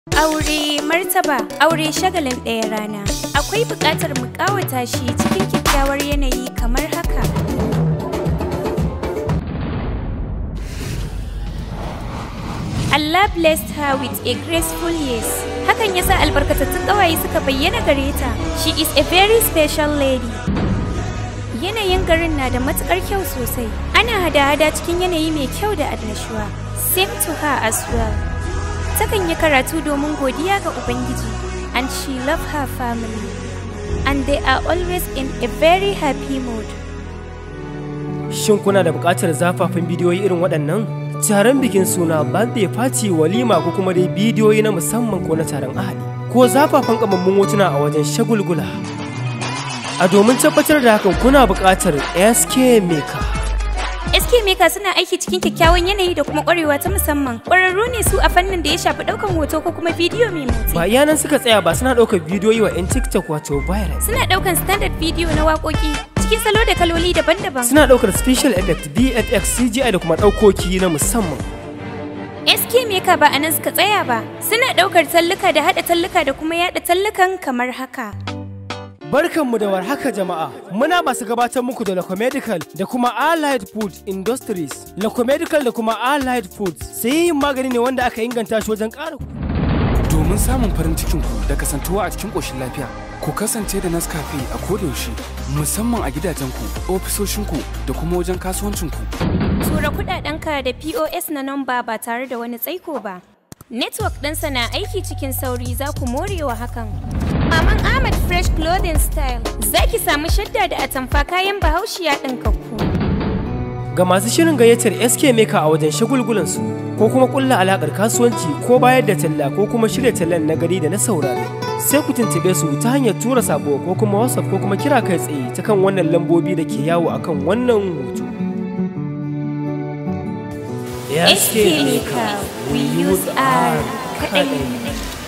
Aure martaba, aure shagalin ɗaya rana. Akwai buƙatar mu ƙawata shi cikin kyakkyawar yanayi kamar haka. Allah blessed her with a graceful yes. Hakan yasa albarkatattun ƙawaye suka bayyana gare ta. She is a very special lady. Yanayin garin na da matuƙar kyau sosai. Ana hada-hada cikin yanayi mai kyau da annashuwa. Same to her as well. takan yi karatu domin godiya ga Ubangiji and she love her family and they are always in a very happy mood. Shin kuna da buƙatar zafafin bidiyoyi irin waɗannan? Taron bikin suna birthday party walima ko kuma dai bidiyoyi na musamman ko na taron ahali ko zafafan kamammun hotuna a wajen shagulgula. A domin tabbatar da hakan kuna buƙatar SK Maker. SK Maker suna aiki cikin kyakkyawan yanayi da kuma ƙwarewa ta musamman. Ƙwararru ne su a fannin da ya shafi ɗaukan hoto ko kuma bidiyo mai motsi. Ba iya nan suka tsaya ba suna ɗaukar bidiyoyi wa 'yan TikTok wato viral. Suna ɗaukan standard bidiyo na waƙoƙi cikin salo da kaloli daban-daban. Suna ɗaukar special effect, VFX, CGI da kuma ɗaukoki na musamman. SK Maker ba a nan suka tsaya ba. Suna ɗaukar talluka da haɗa talluka da kuma yaɗa tallukan kamar haka. Barkanmu da warhaka jama'a. Muna masu gabatar muku da Locomedical da kuma Allied Food Industries. Locomedical da kuma Allied Foods sai yin magani ne wanda aka inganta shi wajen ƙara Domin samun farin cikin ku da kasantuwa a cikin ƙoshin lafiya, ku kasance da Nescafe a kodayaushe, musamman a gidajenku, ofisoshin da kuma wajen kasuwancinku. Tura kuɗaɗenka da POS na namba ba tare da wani tsaiko ba. Network ɗinsa na aiki cikin sauri za ku morewa hakan. Maman Ahmad Fresh Clothing Style za ki samu shadda da atamfa kayan bahaushiya ɗinkakku. Ga masu shirin gayyatar SK Maker a wajen shagulgulansu ko kuma ƙulla alaƙar kasuwanci ko bayar da talla ko kuma shirya tallan na gari da na saurare. Sai ku tuntube su ta hanyar tura sabo ko kuma WhatsApp ko kuma kira kai tsaye ta kan wannan lambobi da ke yawo akan wannan hoto. SK Maker, we use our kaɗai.